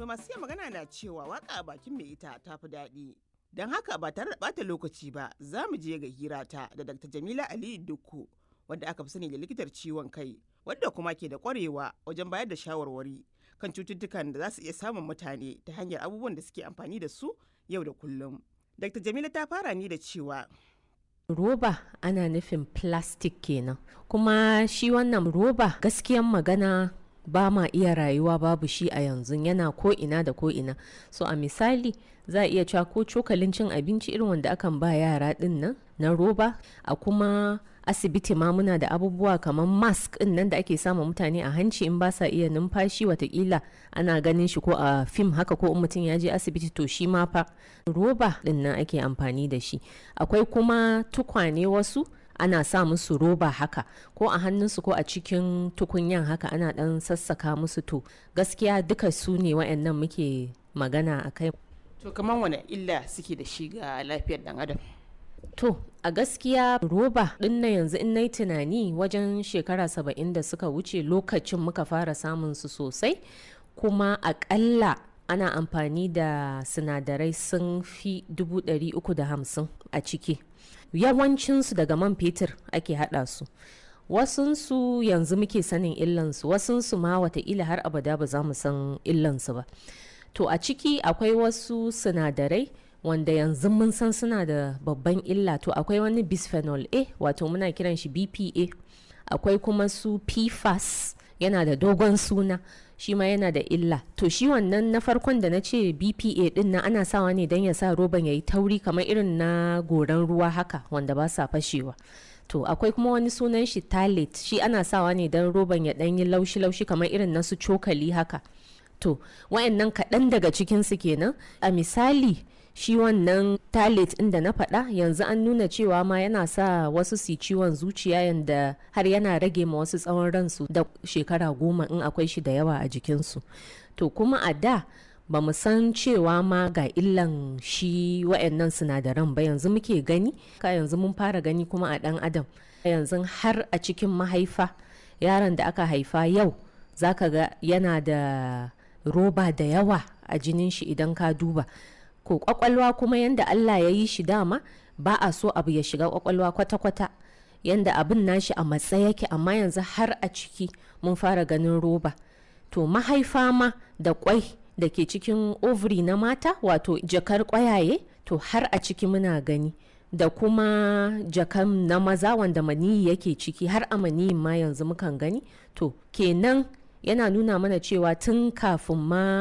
To masu iya magana na cewa waka a bakin mai ita ta fi daɗi. Don haka ba tare da ɓata lokaci ba za mu je ga hirata da Dr. Jamila Aliyu Dukku wadda aka fi sani da likitar ciwon kai wadda kuma ke da ƙwarewa wajen bayar da shawarwari kan cututtukan da za su iya samun mutane ta hanyar abubuwan da suke amfani da su yau da kullum. Dr. Jamila ta fara ni da cewa roba ana nufin plastic kenan kuma shi wannan roba gaskiyan magana ba ma iya rayuwa babu shi a yanzu yana ko ina da ko ina so a misali za a iya cewa ko cokalin cin abinci irin wanda akan ba yara din nan na roba a kuma asibiti ma muna da abubuwa kamar mask din nan da ake sama mutane a hanci in ba sa iya numfashi watakila ana ganin shi ko a fim haka ko in mutum ya je asibiti to shi ma fa roba din nan ake amfani da shi akwai kuma tukwane wasu ana sa musu roba haka ko a hannunsu ko a cikin tukunyan haka ana dan sassaka musu to gaskiya duka su ne wa'annan muke magana a kai to kamar wane illa suke da shi ga lafiyar dan adam. To, a gaskiya roba ɗin na yanzu in na tunani wajen shekara saba'in da suka wuce lokacin muka fara samun su sosai, kuma aƙalla ana amfani da sinadarai sun fi hamsin a ciki. Yawancinsu daga man fetur ake haɗa su. Wasunsu yanzu muke sanin illansu, wasunsu ma wataƙila har abada ba za mu san illansu ba. To, a ciki akwai wasu sinadarai wanda yanzu mun san suna da babban illa to akwai wani bisphenol a wato muna kiran shi bpa akwai kuma su pfas yana da dogon suna shi ma yana da illa to shi wannan na farkon da na ce bpa din na ana sawa ne don ya sa roban ya yi tauri kamar irin na goran ruwa haka wanda ba sa fashewa to akwai kuma wani sunan shi talit shi ana sawa ne don roban ya ɗan yi laushi-laushi kamar irin na su cokali haka to wayannan kaɗan daga cikinsu kenan a misali shi wannan talit inda na faɗa yanzu an nuna cewa ma yana sa wasu su ciwon zuciya yanda har yana rage ma wasu tsawon ransu da shekara goma in akwai shi da yawa a jikinsu to kuma a da ba mu san cewa ma ga illan shi wa'annan sinadaran ba yanzu muke gani ka yanzu mun fara gani kuma a ɗan adam yanzu har a cikin mahaifa yaron da aka haifa yau zaka ga yana da roba da yawa a jinin shi idan ka duba ko kwakwalwa kuma yanda Allah ya yi shi dama ba a so abu ya shiga kwakwalwa kwata-kwata yanda abin nashi a matsa yake amma yanzu har a ciki mun fara ganin roba to mahaifa ma da kwai da ke cikin ovary na mata wato jakar kwayaye to har a ciki muna gani da kuma jakan na maza wanda maniyi yake ciki har a maniyin ma yanzu mukan gani to kenan yana nuna mana cewa tun kafin ma